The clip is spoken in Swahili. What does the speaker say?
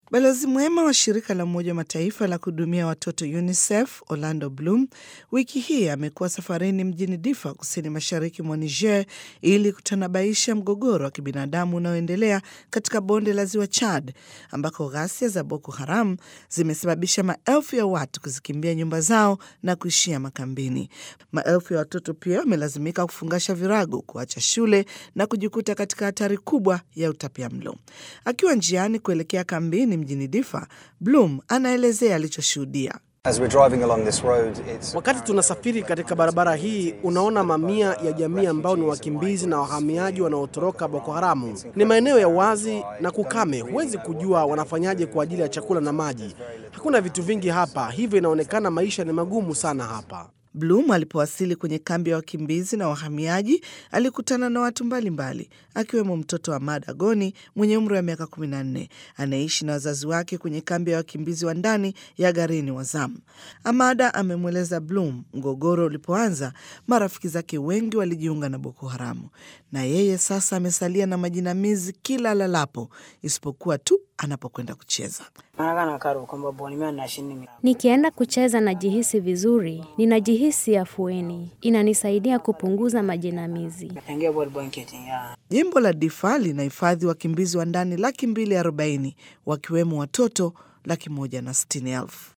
Balozi mwema wa shirika la Umoja wa Mataifa la kuhudumia watoto UNICEF Orlando Bloom wiki hii amekuwa safarini mjini Difa, kusini mashariki mwa Niger, ili kutanabaisha mgogoro wa kibinadamu unaoendelea katika bonde la ziwa Chad, ambako ghasia za Boko Haram zimesababisha maelfu ya watu kuzikimbia nyumba zao na kuishia makambini. Maelfu ya watoto pia wamelazimika kufungasha virago, kuacha shule na kujikuta katika hatari kubwa ya utapiamlo. Akiwa njiani kuelekea kambini mjini Difa, Bloom anaelezea alichoshuhudia. Wakati tunasafiri katika barabara hii, unaona mamia ya jamii ambao ni wakimbizi na wahamiaji wanaotoroka Boko Haramu. Ni maeneo ya wazi na kukame, huwezi kujua wanafanyaje kwa ajili ya chakula na maji. Hakuna vitu vingi hapa, hivyo inaonekana maisha ni magumu sana hapa. Bloom alipowasili kwenye kambi ya wakimbizi na wahamiaji alikutana na watu mbalimbali akiwemo mtoto wa Mada Goni mwenye umri wa miaka 14 anayeishi na wazazi wake kwenye kambi ya wakimbizi wa ndani ya Garini wa Zamu. Amada amemweleza Bloom mgogoro ulipoanza, marafiki zake wengi walijiunga na Boko Haramu na yeye sasa amesalia na majinamizi kila lalapo, isipokuwa tu anapokwenda kucheza. Nikienda kucheza najihisi vizuri, ninajihisi afueni, inanisaidia kupunguza majinamizi. Jimbo la Difa linahifadhi wakimbizi wa ndani laki mbili arobaini wakiwemo watoto laki moja na sitini elfu.